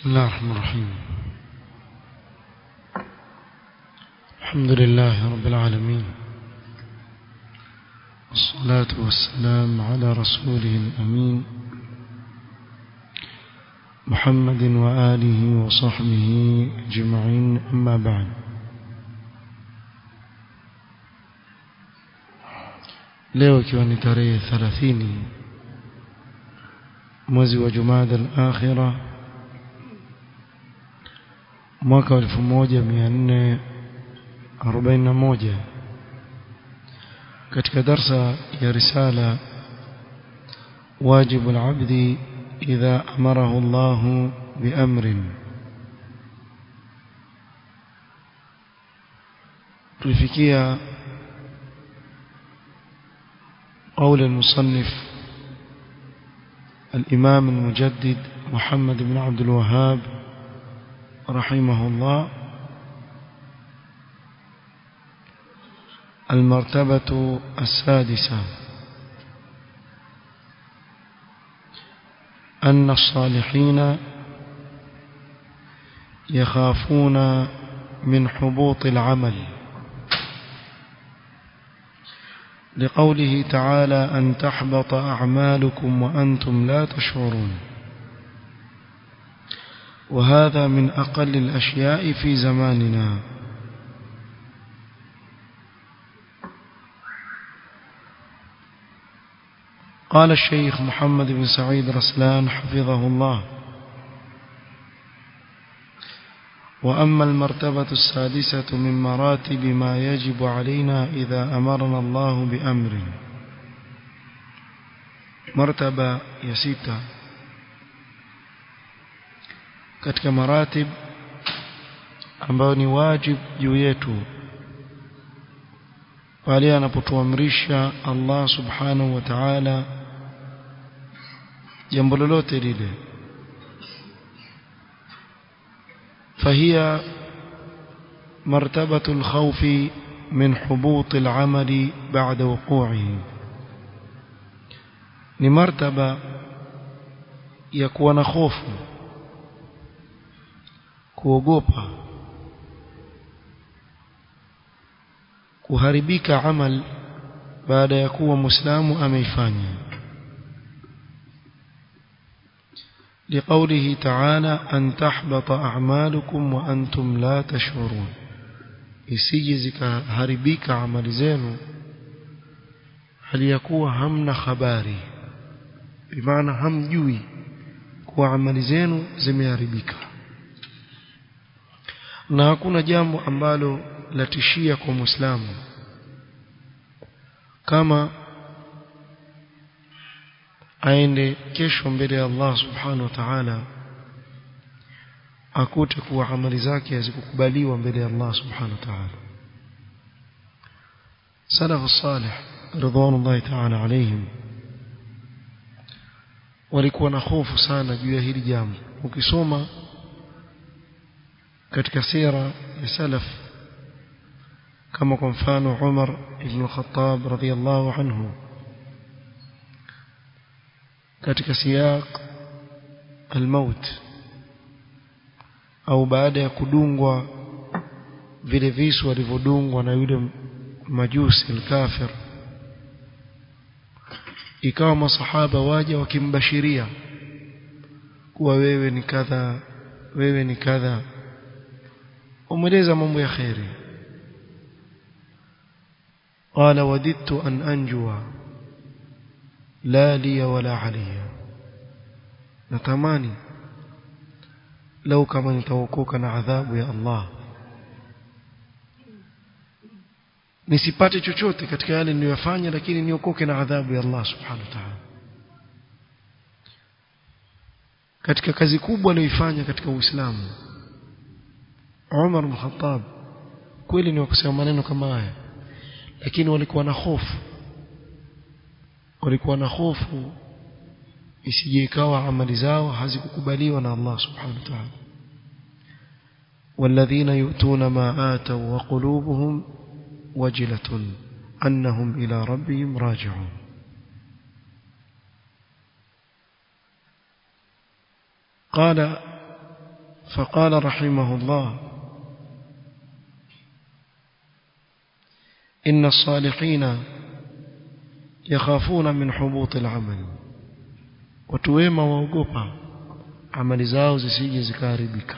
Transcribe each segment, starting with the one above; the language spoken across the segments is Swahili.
بسم الله الرحمن الرحيم الحمد لله رب العالمين والصلاة والسلام على رسوله الأمين محمد وآله وصحبه أجمعين أما بعد leo ikiwa ni tarehe 30 mwezi wa Jumada al-Akhira mwaka wa 1441 katika darsa ya risala واجب العبد إذا أمره الله بأمر tulifikia قول المصنف الإمام المجدد محمد بن عبد الوهاب رحمه الله المرتبة السادسة أن الصالحين يخافون من حبوط العمل لقوله تعالى أن تحبط أعمالكم وأنتم لا تشعرون وهذا من أقل الأشياء في زماننا قال الشيخ محمد بن سعيد رسلان حفظه الله وأما المرتبة السادسة من مراتب ما يجب علينا إذا أمرنا الله بأمر مرتبة يسيتا katika maratib ambayo ni wajib juu yetu pale anapotuamrisha Allah subhanahu wa ta'ala jambo lolote lile فهي مرتبة الخوف من حبوط العمل بعد وقوعه ni martaba ya kuwa na hofu kuogopa kuharibika amal baada ya kuwa muislamu ameifanya لقوله تعالى أن تحبط أعمالكم وأنتم لا تشعرون isije zikaharibika amali zenu hali ya kuwa hamna habari bimaana hamjui kuwa amali zenu zimeharibika na hakuna jambo ambalo latishia kwa muislamu kama aende kesho mbele ya Allah subhanahu wa ta'ala akute kuwa amali zake hazikukubaliwa mbele ya Allah subhanahu wa ta'ala salafu salih ridwanullahi ta'ala alayhim walikuwa na hofu sana juu ya hili jambo ukisoma katika sira ya salaf kama kwa mfano Umar ibn al-Khattab radhiyallahu anhu katika siyaq al-maut au baada ya kudungwa vile visu alivyodungwa na yule majusi al-kafir ikawa masahaba waja wakimbashiria kuwa wewe ni kadha wewe ni kadha umweleza mambo ya khairi قال وددت أن أنجو لا لي ولا علي نتماني لو كما نتوكوك عذاب يا الله nisipate chochote katika yale niliyofanya lakini niokoke na adhabu ya Allah subhanahu wa ta'ala katika kazi kubwa aliyoifanya katika Uislamu Umar bin Khattab kweli ni wakusema maneno kama haya lakini walikuwa na hofu walikuwa na hofu isije ikawa amali zao hazikukubaliwa na Allah subhanahu wa ta'ala والذين يؤتون ما آتوا وقلوبهم وجلة أنهم إلى ربهم راجعون قال فقال رحمه الله إن الصالحين يخافون من حبوط العمل وتويما waogopa amali zao zisije zikaharibika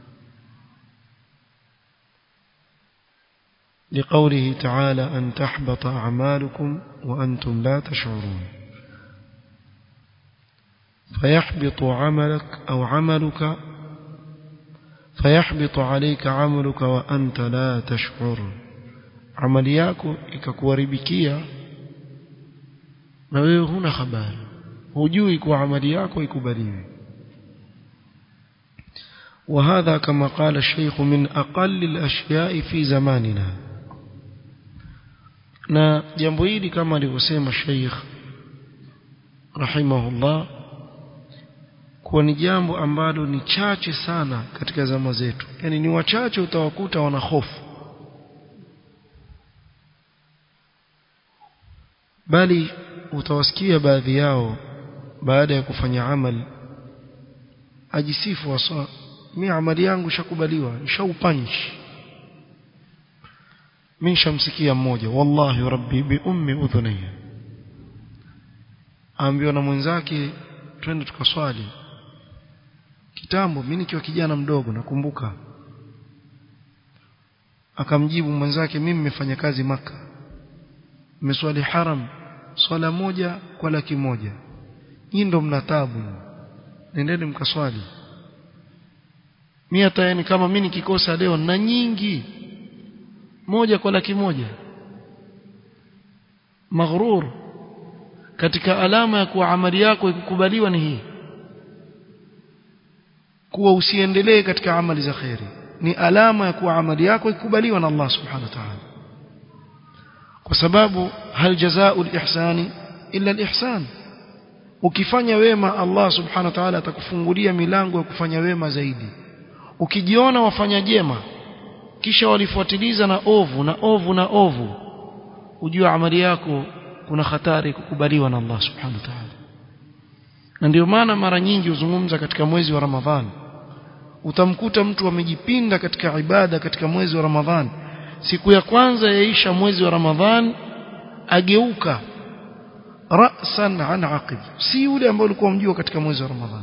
لقوله تعالى أن تحبط أعمالكم وأنتم لا تشعرون فيحبط عملك أو عملك فيحبط عليك عملك وأنت لا تشعر amali yako ikakuharibikia na wewe huna habari hujui kuwa amali yako ikubaliwi وهذا كما قال الشيخ من أقل الأشياء في زماننا na jambo hili kama alivyosema Sheikh rahimahullah kuwa ni jambo ambalo ni chache sana katika zama zetu yani ni wachache utawakuta wana hofu bali utawasikia baadhi yao baada ya kufanya amali ajisifu wasa mi amali yangu shakubaliwa shaupanchi mimi shamsikia mmoja wallahi rabbi bi ummi udhunayya aambiwa na mwenzake twende tukaswali kitambo mimi nikiwa kijana mdogo nakumbuka akamjibu mwenzake mimi nimefanya kazi maka nimeswali haram swala moja kwa laki moja hii ndo mna tabu nendeni mkaswali mimi hata yani kama mimi nikikosa leo na nyingi moja kwa laki moja maghrur katika alama ya kuwa amali yako ikukubaliwa ni hii kuwa usiendelee katika amali za khairi ni alama ya kuwa amali yako ikubaliwa na Allah subhanahu wa ta'ala kwa sababu hal jazaa'ul ihsani illa al-ihsan ukifanya wema Allah subhanahu wa ta'ala atakufungulia milango ya kufanya wema zaidi ukijiona wafanya jema kisha walifuatiliza na ovu na ovu na ovu ujue amali yako kuna hatari kukubaliwa na Allah subhanahu wa ta'ala na ndio maana mara nyingi huzungumza katika mwezi wa Ramadhani utamkuta mtu amejipinda katika ibada katika mwezi wa Ramadhani siku ya kwanza yaisha mwezi wa Ramadhani ageuka ra'san an aqib si yule ambaye ulikuwa mjua katika mwezi wa Ramadhani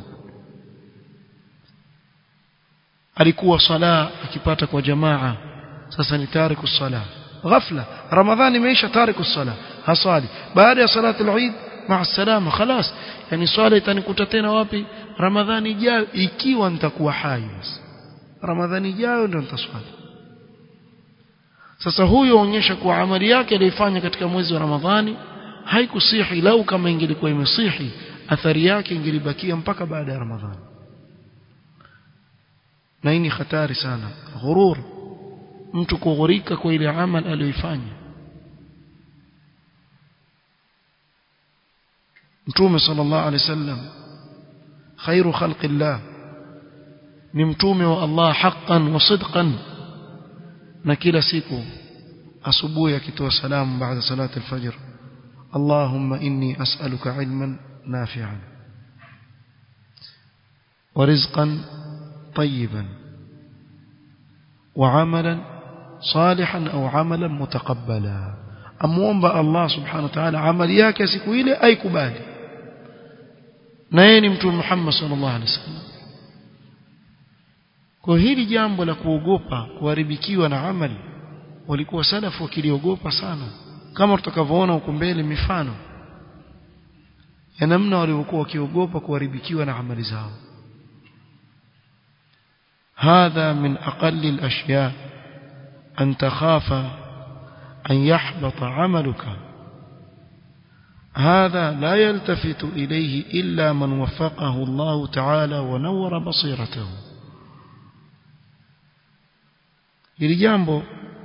alikuwa sala akipata kwa jamaa sasa ni tariku sala ghafla ramadhani imeisha tariku sala hasali baada ya salati al-eid مع السلامه خلاص yani swala itanikuta tena wapi ramadhani ijayo ikiwa nitakuwa hai ramadhani ijayo ndio nitaswali sasa huyo onyesha kuwa amali yake aliyofanya katika mwezi wa ramadhani haikusihi lau kama ingelikuwa imesihi athari yake ingelibakia mpaka baada ya ramadhani na hii ni hatari sana ghurur mtu kughurika kwa ile amal aliyoifanya mtume sallallahu alaihi wasallam khairu khalqillah ni mtume wa Allah haqqan wa sidqan na kila siku asubuhi akitoa salamu baada salati alfajr Allahumma inni as'aluka ilman nafi'an wa rizqan طيبا وعملا صالحا أو عملا متقبلا أموomba الله سبحانه وتعالى amali yake siku ile aikubali na yeye ni mtume Muhammad sallallahu alaihi wasallam kwa hili jambo la kuogopa kuharibikiwa na amali walikuwa salafu wakiliogopa sana kama tutakavyoona huko mbele mifano ya namna walivyokuwa wakiogopa kuharibikiwa na amali zao هذا من أقل الأشياء أن تخاف أن يحبط عملك هذا لا يلتفت إليه إلا من وفقه الله تعالى ونور بصيرته hili jambo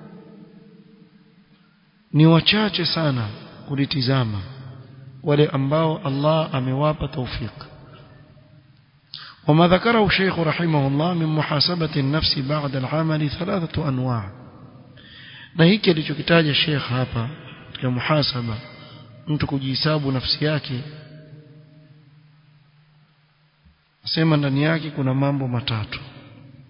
ni wachache sana kulitizama wale ambao Allah amewapa taufiki وما ذكره الشيخ رحمه الله من محاسبة النفس بعد العمل ثلاثة أنواع na hiki alichokitaja Sheikh hapa katika muhasaba mtu kujihesabu nafsi yake sema ndani yake kuna mambo matatu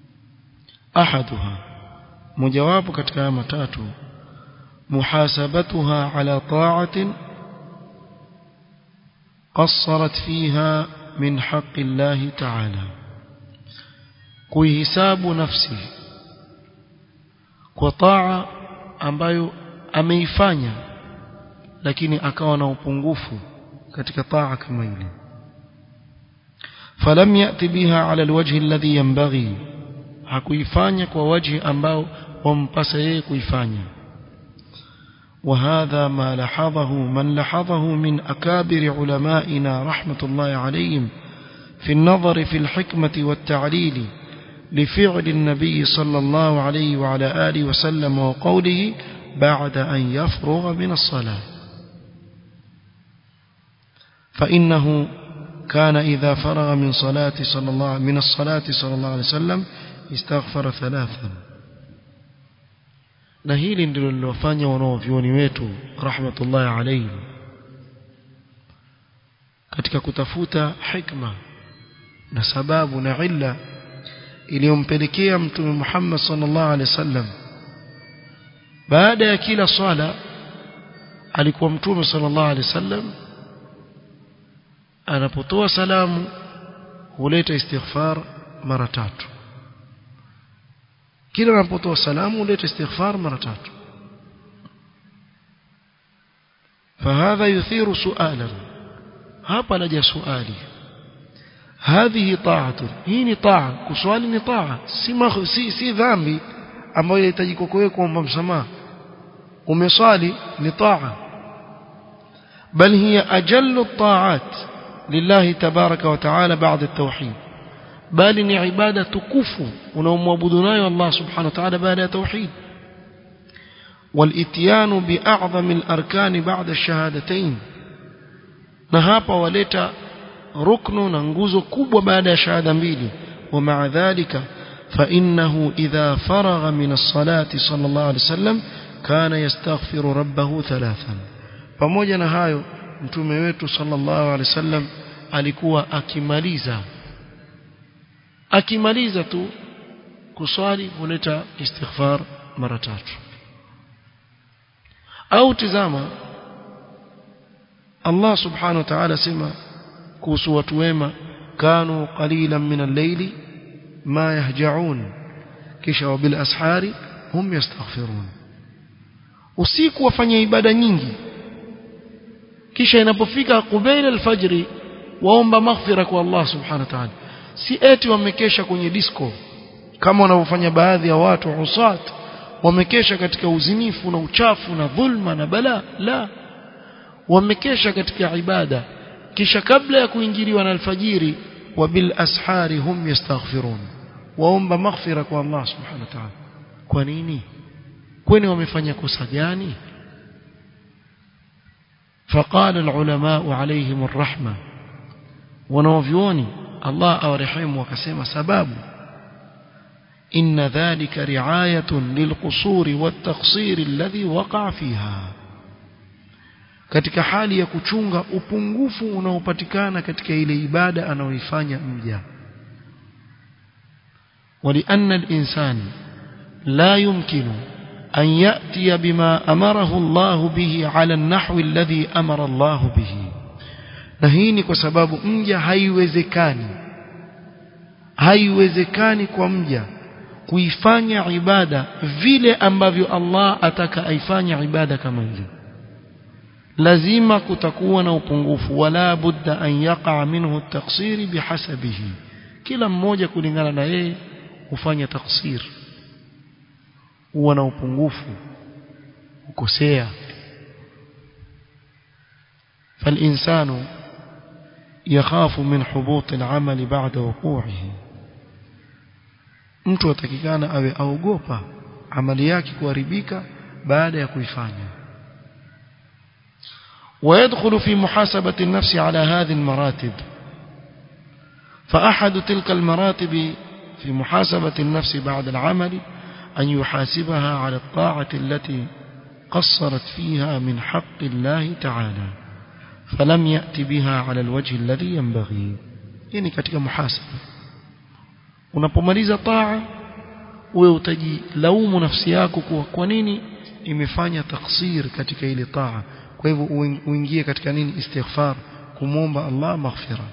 ahaduha mojawapo katika haya matatu muhasabatuha ala ta'atin qassarat fiha min haqqi Allah ta'ala kuihisabu nafsi kwa taa ambayo ameifanya lakini akawa na upungufu katika taa kama ile falam yati biha ala alwajhi alladhi yanbaghi hakuifanya kwa wajhi ambao wampasa yeye kuifanya وهذا ما لحظه من لحظه من أكابر علمائنا رحمة الله عليهم في النظر في الحكمة والتعليل لفعل النبي صلى الله عليه وعلى آله وسلم وقوله بعد أن يفرغ من الصلاة فإنه كان إذا فرغ من صلاة صلى الله من الصلاة صلى الله عليه وسلم استغفر ثلاثا na hili ndilo lilofanya wanaovyuoni wetu rahmatullahi alayhi katika kutafuta hikma na sababu na illa iliyompelekea mtume Muhammad sallallahu alaihi wasallam baada ya kila swala alikuwa mtume sallallahu alaihi wasallam anapotoa salamu huleta istighfar mara tatu kila anapotoa salamu huleta istighfar mara tatu فهذا يثير سؤالا hapa laja swali هذه طاعه hii ni taa kuswali ni taa si si, si dhambi ambayo inahitaji wewe kuomba msamaha umeswali ni taa بل هي أجل الطاعات لله تبارك وتعالى بعد التوحيد بل ni ibada tukufu unaomwabudu nayo Allah subhanahu wa ta'ala baada ya tauhid والاتيان باعظم الاركان بعد الشهادتين na hapa waleta ruknu na nguzo kubwa baada ya shahada mbili ومع ذلك فانه اذا فرغ من الصلاه صلى الله عليه وسلم كان يستغفر ربه ثلاثا pamoja na hayo mtume wetu sallallahu alaihi wasallam alikuwa akimaliza akimaliza tu kuswali huleta istighfar mara tatu au tizama Allah subhanahu wa ta'ala sema kuhusu watu wema kanu qalilan min al-layli ma yahja'un kisha wabil ashari hum yastaghfirun usiku wafanya ibada nyingi kisha inapofika qubaila al-fajri waomba maghfira kwa Allah subhanahu wa ta'ala si eti wamekesha kwenye disco kama wanavyofanya baadhi ya watu usat wamekesha katika uzinifu na uchafu na dhulma na bala la wamekesha katika ibada kisha kabla ya kuingiliwa na alfajiri wa bil ashari hum yastaghfirun waomba maghfira kwa Allah subhanahu wa ta'ala kwa nini kwani wamefanya kosa gani فقال العلماء عليهم الرحمه wanaovyuoni Allah awarehemu wakasema sababu إن ذلك رعاية للقصور والتقصير الذي وقع فيها katika hali ya kuchunga upungufu unaopatikana katika ile ibada anaoifanya mja ولأن الإنسان لا يمكن أن يأتي بما أمره الله به على النحو الذي أمر الله به na hii ni kwa sababu mja haiwezekani haiwezekani kwa mja kuifanya ibada vile ambavyo Allah ataka aifanya ibada kama hivyo lazima kutakuwa na upungufu wala budda an yaqa minhu at-taqsir bihasabihi kila mmoja kulingana na yeye hufanya taksir huwa na upungufu ukosea فالإنسان يخاف من حبوط العمل بعد وقوعه mtu atakikana awe aogopa amali yake kuharibika baada ya kuifanya ويدخل في محاسبة النفس على هذه المراتب فأحد تلك المراتب في محاسبة النفس بعد العمل أن يحاسبها على الطاعة التي قصرت فيها من حق الله تعالى فلم يأتي بها على الوجه الذي ينبغي يعني katika muhasaba unapomaliza taa wewe utajilaumu nafsi yako kuwa kwa nini imefanya taksir katika ile taa kwa hivyo uingie katika nini istighfar kumwomba Allah maghfira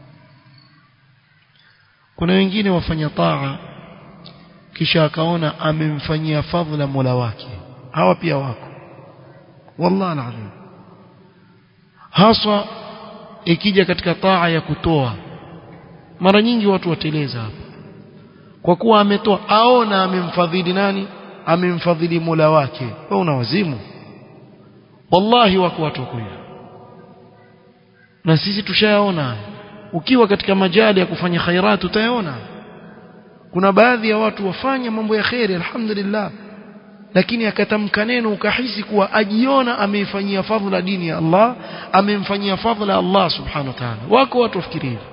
kuna wengine wafanya taa kisha akaona amemfanyia fadhila Mola wake hawa pia wako wallahi alazim haswa ikija katika taa ya kutoa mara nyingi watu wateleza hapa kwa kuwa ametoa aona amemfadhili nani amemfadhili Mola wake wewe una wazimu wallahi wako watu kwa na sisi tushayaona ukiwa katika majali ya kufanya khairat utayaona kuna baadhi ya watu wafanya mambo ya khairi alhamdulillah lakini akatamka neno ukahisi kuwa ajiona ameifanyia fadhila dini ya Allah amemfanyia fadhila Allah subhanahu wa ta'ala wako watu wafikiri hivyo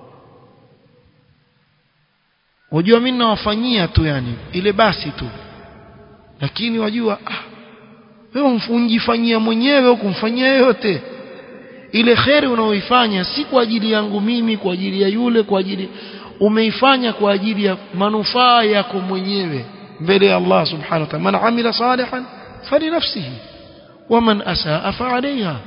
wajua mimi nawafanyia tu yani ile basi tu lakini wajua ah wewe umfunjifanyia mwenyewe au kumfanyia yote ile khairi unaoifanya si kwa ajili yangu mimi kwa ajili ya yule kwa ajili umeifanya kwa ajili ya manufaa yako mwenyewe mbele ya Allah subhanahu wa ta'ala man amila salihan falinafsihi waman asaa fa'alayha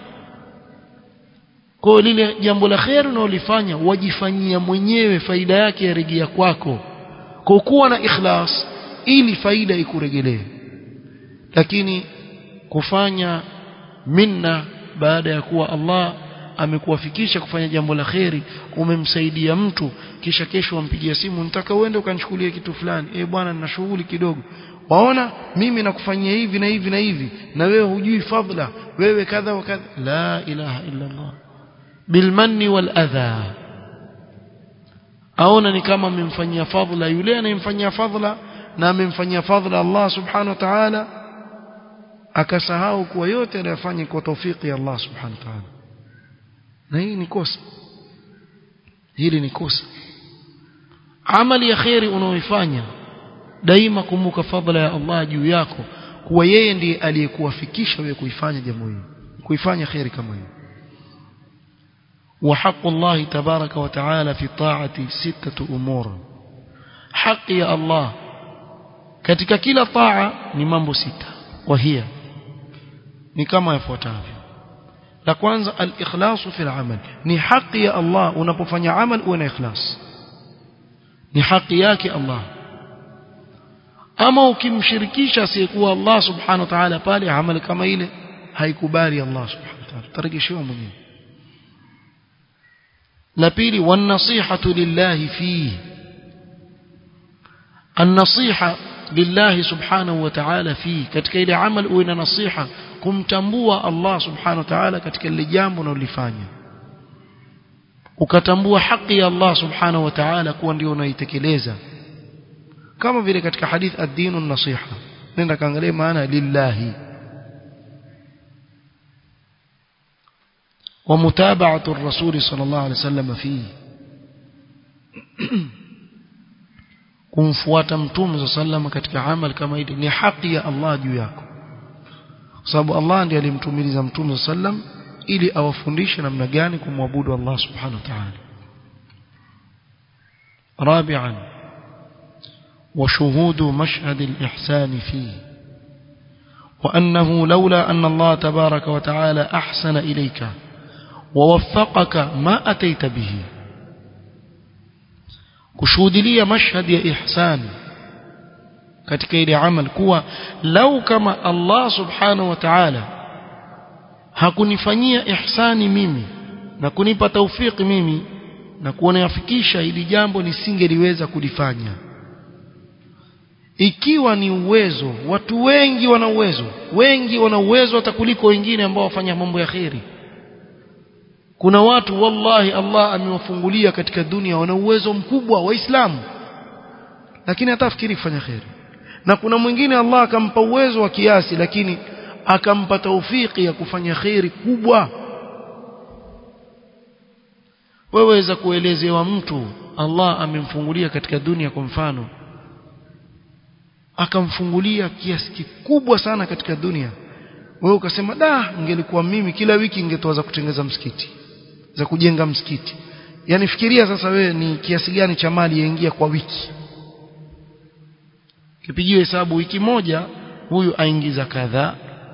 kwa lile jambo la khair unaolifanya wajifanyia mwenyewe faida yake yarejea kwako kwa kuwa na ikhlas ili faida ikuregelee lakini kufanya minna baada ya kuwa Allah amekuwafikisha kufanya jambo la kheri umemsaidia mtu kisha kesho wampigia simu nitaka uende ukanichukulie kitu fulani eh bwana nina shughuli kidogo waona mimi nakufanyia hivi na hivi na hivi na wewe hujui fadhila wewe kadha wa kadha la ilaha illa Allah bilmanni wal adha aona ni kama amemfanyia fadhila yule anayemfanyia fadhila na amemfanyia fadhila Allah subhanahu wa ta'ala akasahau kuwa yote anayofanya kwa taufiki ya Allah subhanahu wa ta'ala na hii ni kosa hili ni kosa amali ya khairi unaoifanya daima kumbuka fadhila ya Allah juu yako kuwa yeye ndiye aliyekuwafikisha wewe kuifanya jambo hili kuifanya khairi kama hiyo وحق الله تبارك وتعالى في طاعة ستة أمور حق يا الله katika kila taa ni mambo sita wahia ni kama yafuatavyo la kwanza al-ikhlas fi al-amal ni haki ya Allah unapofanya amal uwe na ikhlas ni haki yake Allah ama ukimshirikisha asiyekuwa Allah subhanahu wa ta'ala pale amali kama ile haikubali Allah subhanahu wa ta'ala tarejeshewa mwenyewe la pili wan nasihatu lillahi fihi النصيحه lillahi subhanahu wa ta'ala fi katika ile amal uwe na nasiha kumtambua Allah subhanahu wa ta'ala katika lile jambo unalofanya ukatambua haki ya Allah subhanahu wa ta'ala kuwa ndio unaitekeleza kama vile katika hadith ad-dinu nasiha nenda kaangalia maana lillahi ومتابعه الرسول صلى الله عليه وسلم فيه kumfuata mtume sallam katika amal kama hili ni haki ya Allah juu yako kwa sababu Allah ndiye alimtumiliza mtume sallam ili awafundishe namna gani kumwabudu Allah subhanahu wa ta'ala رابعا وشهود مشهد الإحسان فيه وأنه لولا أن الله تبارك وتعالى أحسن إليك ووفقك ما أتيت به kushuhudilia mashhad ya ihsan katika ile amal kuwa lau kama Allah subhanahu wa ta'ala hakunifanyia ihsani mimi na kunipa taufiki mimi na kuonafikisha ili jambo nisingeliweza kulifanya ikiwa ni uwezo watu wengi wana uwezo wengi wana uwezo hata kuliko wengine ambao wafanya mambo ya kheri kuna watu wallahi Allah amewafungulia katika dunia wana uwezo mkubwa waislamu lakini hatafikiri kufanya khairi na kuna mwingine Allah akampa uwezo wa kiasi lakini akampa taufiki ya kufanya khairi kubwa weweza kuelezewa mtu Allah amemfungulia katika dunia kwa mfano akamfungulia kiasi kikubwa sana katika dunia wewe ukasema da ingelikuwa mimi kila wiki ingetoa za kutengeza msikiti za kujenga msikiti yani fikiria sasa wewe ni kiasi gani cha mali yaingia kwa wiki kipigiwa hesabu wiki moja huyu aingiza kadhaa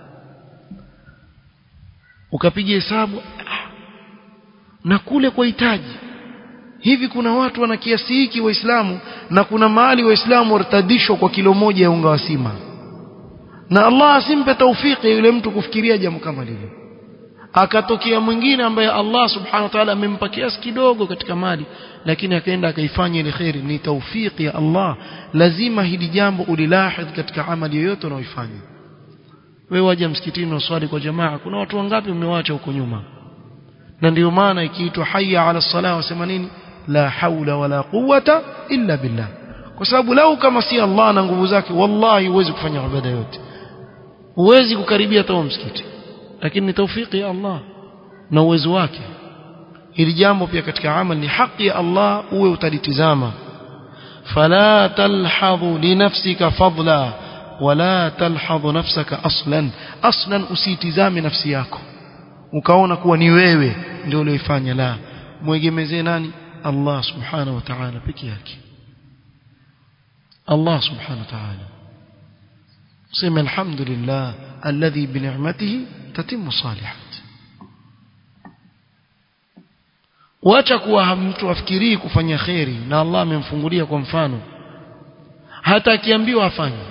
ukapiga hesabu na kule kwa hitaji hivi kuna watu wana kiasi hiki waislamu na kuna mahali waislamu wartadishwa kwa kilo moja ya unga wa sima na Allah asimpe taufiki yule mtu kufikiria jambo kama lile akatokea mwingine ambaye Allah subhanahu wa ta'ala amempa kiasi kidogo katika mali lakini akaenda akaifanya ile khairi ni taufiki ya Allah lazima hili jambo ulilahidh katika amali yoyote unaoifanya wewe waje msikitini na swali kwa jamaa kuna watu wangapi mmewaacha huko nyuma na ndio maana ikiitwa hayya ala salah wasema nini la haula wala quwwata illa billah kwa sababu lau kama si Allah na nguvu zake wallahi huwezi kufanya ibada yote huwezi kukaribia hata msikiti lakini ni taufiki ya Allah na uwezo wake hili jambo pia katika amal ni haki ya Allah uwe utalitizama fala talhadhu li nafsika fadla wala talhadhu nafsaka aslan aslan usitizame nafsi yako ukaona kuwa ni wewe ndio ulioifanya la mwegemezee nani Allah subhanahu wa ta'ala peke yake Allah subhanahu wa ta'ala sema alhamdulillah alladhi bi ni'matihi tatimmu salihat wacha kuwa mtu afikirii kufanya kheri na Allah amemfungulia kwa mfano hata akiambiwa afanye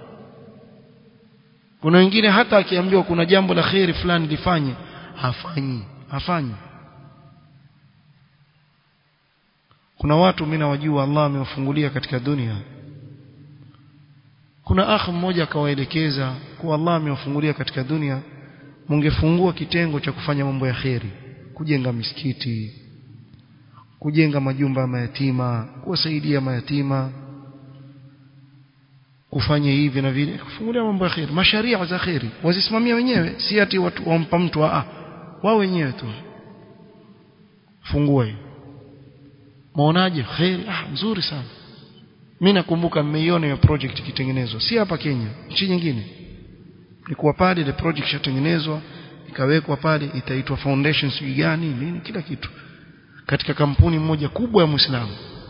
kuna wengine hata akiambiwa kuna jambo la kheri fulani lifanye hafanyi hafanyi kuna watu mimi nawajua Allah amewafungulia katika dunia kuna akh mmoja akawaelekeza kuwa Allah amewafungulia katika dunia mungefungua kitengo cha kufanya mambo ya kheri kujenga misikiti kujenga majumba ya mayatima kuwasaidia mayatima kufanya hivi na vile kufungulia mambo ya kheri masharia za kheri wazisimamia wenyewe si ati watu wampa mtu ah wao wenyewe tu fungua hiyo maonaje kheri ah nzuri sana mimi nakumbuka mmeiona hiyo project ikitengenezwa si hapa Kenya nchi nyingine ilikuwa pale ile project ishatengenezwa ikawekwa pale itaitwa foundation sijui gani nini kila kitu katika kampuni moja kubwa ya Muislamu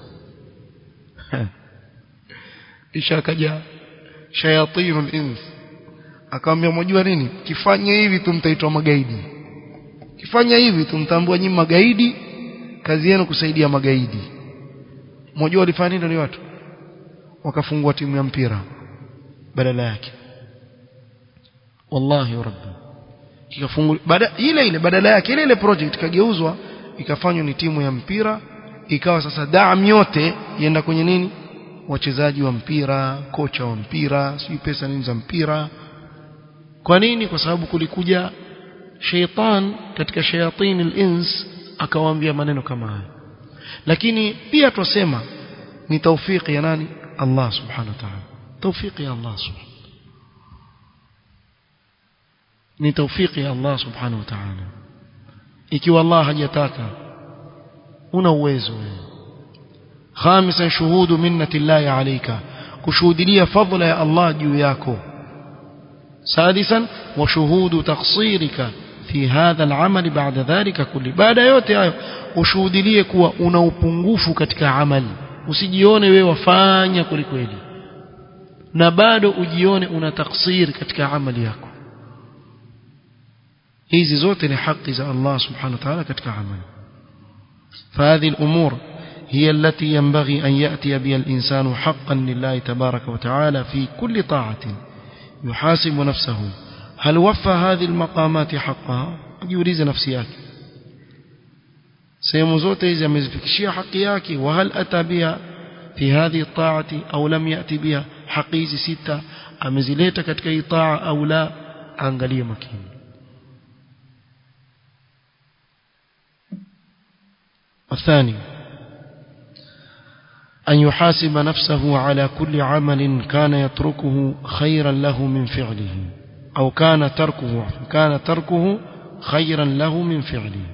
kisha akaja shayatinul ins akamwambia mjua nini kifanye hivi tu mtaitwa magaidi kifanya hivi tumtambua nyinyi magaidi kazi yenu kusaidia magaidi mmoja walifanya nini watu wakafungua timu ya mpira badala yake wallahi rabbi kikafungua baada ile ile badala yake ile ile project kageuzwa ikafanywa ni timu ya mpira ikawa sasa daam yote ienda kwenye nini wachezaji wa mpira kocha wa mpira sijui pesa nini za mpira kwa nini kwa sababu kulikuja sheitan katika shayatin al-ins akawaambia maneno kama haya lakini pia twasema ni taufiki ya nani Allah subhanahu wa ta'ala taufiki ya Allah subhanahu ni taufiki ya Allah subhanahu wa ta'ala ikiwa Allah hajataka una uwezo wewe خامسا شهود منة الله عليك كشهودلية فضل يا الله juu yako سادسا وشهود تقصيرك في هذا العمل بعد ذلك كله بعد yote hayo ushuhudilie kuwa una upungufu katika amali usijione wewe wafanya kweli na bado ujione una taksir katika amali yako hizi zote ni haki za Allah subhanahu wa ta'ala katika amali فهذه الأمور هي التي ينبغي أن يأتي بها الإنسان حقا لله تبارك وتعالى في كل طاعة يحاسب نفسه هل وفى هذه المقامات حقها يريد نفسيك sehemu zote hizi amezifikishia haki yake wahal ata biha fi hadhihi taati au lam yati biha haki hizi sita amezileta katika hii taa au la angalie makini الثاني أن يحاسب نفسه على كل عمل كان يتركه خيرا له من فعله أو كان تركه كان تركه خيرا له من فعله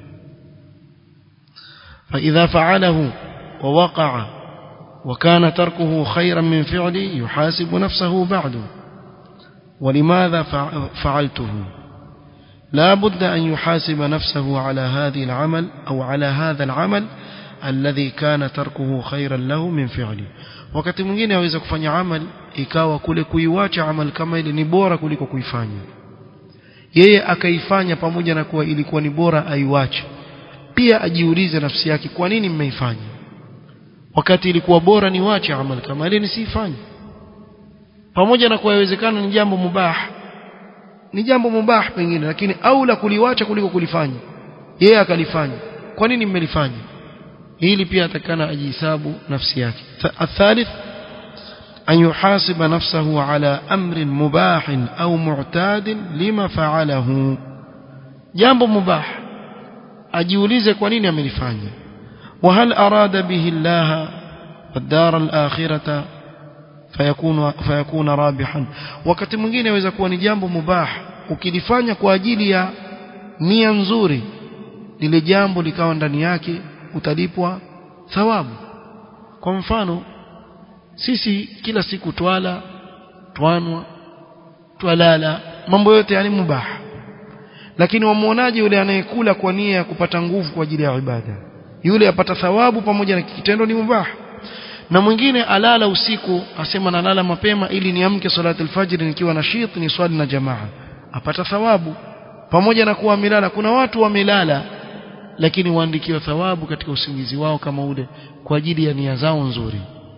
فإذا فعله ووقع وكان تركه خيرا من فعله يحاسب نفسه بعد ولماذا فعلته لا بد أن يحاسب نفسه على هذه العمل أو على هذا العمل الذي كان تركه خيرا له من فعله wakati mwingine aweza kufanya amal ikawa kule kuiwacha amal kama ile ni bora kuliko kuifanya yeye akaifanya pamoja na kuwa ilikuwa ni bora aiwache pia ajiulize nafsi yake kwa nini mmeifanya wakati ilikuwa bora niwache amal kama ile nisiifanye pamoja na kuwa inawezekana ni jambo mubah ni jambo mubah pengine lakini aula kuliwacha kuliko kulifanya yeye akalifanya kwa nini mmelifanya hili pia atakana ajihesabu nafsi yake الثالث أن يحاسب نفسه على أمر مباح أو معتاد لما فعله جambo مباح ajiulize kwa nini amelifanya وهل أراد به الله والدار الآخرة فيكون فيكون رابحا wakati mwingine inaweza kuwa ni jambo mubah ukilifanya kwa ajili ya nia nzuri lile jambo likawa ndani yake utalipwa thawabu kwa mfano sisi kila siku twala twanwa twalala mambo yote yani mubah lakini wamuonaje yule anayekula kwa nia ya kupata nguvu kwa ajili ya ibada yule apata thawabu pamoja na kitendo ni mubah na mwingine alala usiku asema nalala mapema ili niamke salati alfajr nikiwa na shit ni swali na jamaa apata thawabu pamoja na kuwa amelala kuna watu wamelala lakini waandikiwa thawabu katika usingizi wao kama ule kwa ajili ya nia zao nzuri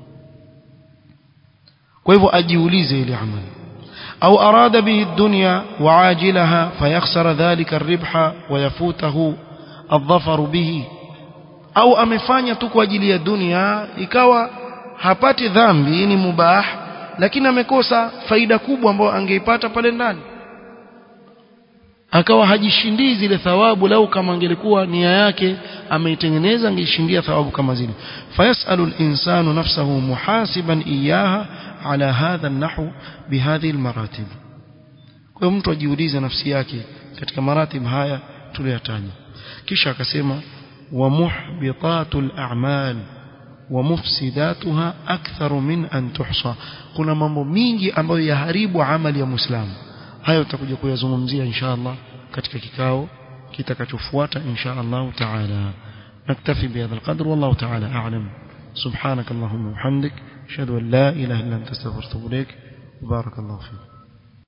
kwa hivyo ajiulize ile amali au arada bihi dunya waajilaha fayakhsara dhalika ar-ribha wa yafutahu adh-dhafar bihi au amefanya tu kwa ajili ya dunia ikawa hapati dhambi ni mubah lakini amekosa faida kubwa ambayo angeipata pale ndani akawa hajishindii zile thawabu lau kama angelikuwa nia yake ameitengeneza angeishindia thawabu kama zile fayasalu al-insanu nafsahu muhasiban iyaha ala hadha an-nahw bihadhihi al-maratib kwa mtu ajiulize nafsi yake katika maratib haya tuliyotaja kisha akasema wa muhbitatul a'mal wa mufsidatuha akthar min an tuhsa kuna mambo mingi ambayo yaharibu amali ya muislamu hayo tutakuja kuyazungumzia insha Allah katika kikao kitakachofuata insha Allah taala naktafi bihadha alqadr wallahu taala a'lam subhanak allahumma wa bihamdik ashhadu an la ilaha illa anta astaghfiruka wa atubu ilaik barakallahu fik